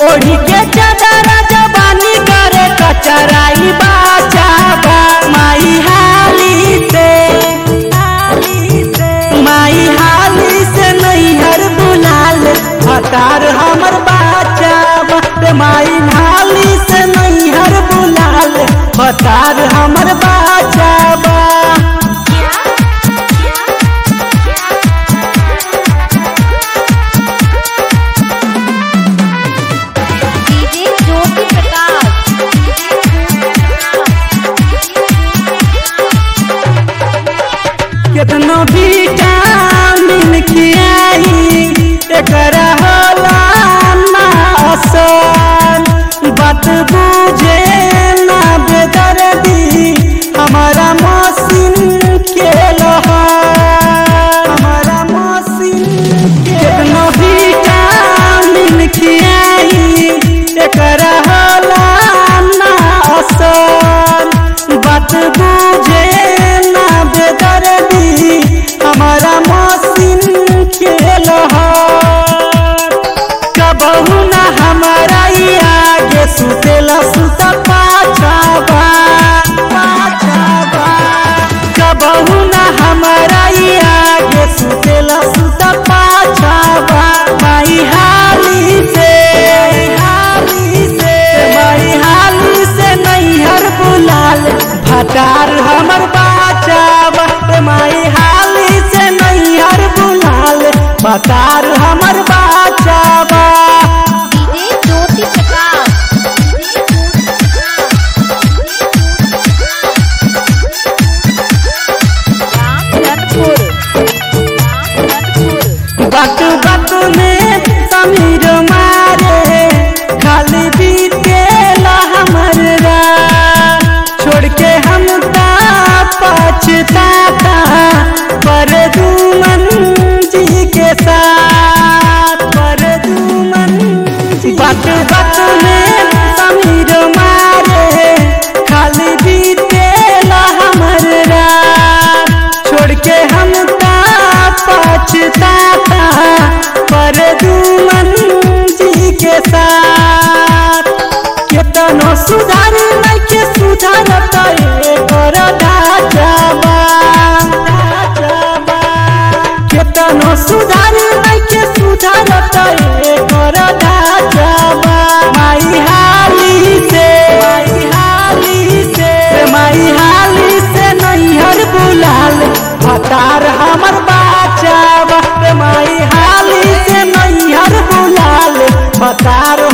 ओढ़ी के चादर जबानी करे कचराई बाचाबा माई हाली से माई हाली से नैहर बुलाल हतार हमर बाचाबा रे माई हाली से नैहर बुलाल हतार हमर बाचाबा डीजे ज्योति प्रकाश केतनो विटामिन खियाई एकरा होला ना असर बात बुझे ना बेदर्दी हमारा मशीन के लहर हमारा मशीन केतनो विटामिन खियाई एकरा होला ना असर बात बुझे ना बेदर्दी हमारा मशीन खेल कबहू ना हमारा ई आगे सुतेला सुत पाछाबा पाछाबा कबहू ना हमारा ई आगे सुतेला सुत पाछाबा माई हाली से हाली से माई हाली से नैहर बुलाल भटार हमर बाचाबा रे माई हाली से नैहर बुलाल भटार हमर बाचाबा डीजे ज्योति प्रकाश रामधनपुर रामधनपुर बात बात में समीर मारे खाली बीतेला हमर रात छोड़ के हम ता पछताता पर दुमन जी के साथ पर दुमन जी बात बात में समीर मारे खाली बीतेला हमर रात छोड़ के हम ता पछताता पर दुमन जी के साथ केतनो सुधार नहीं के सुधारत एकर ढाचाबा ढाचाबा केतनो सुधार नहीं के सुधारत एकर ढाचाबा माई हाली से माई हाली से माई हाली से नैहर बुलाल हतार हमर बाचाबा रे माई हाली से नैहर बुलाल हतार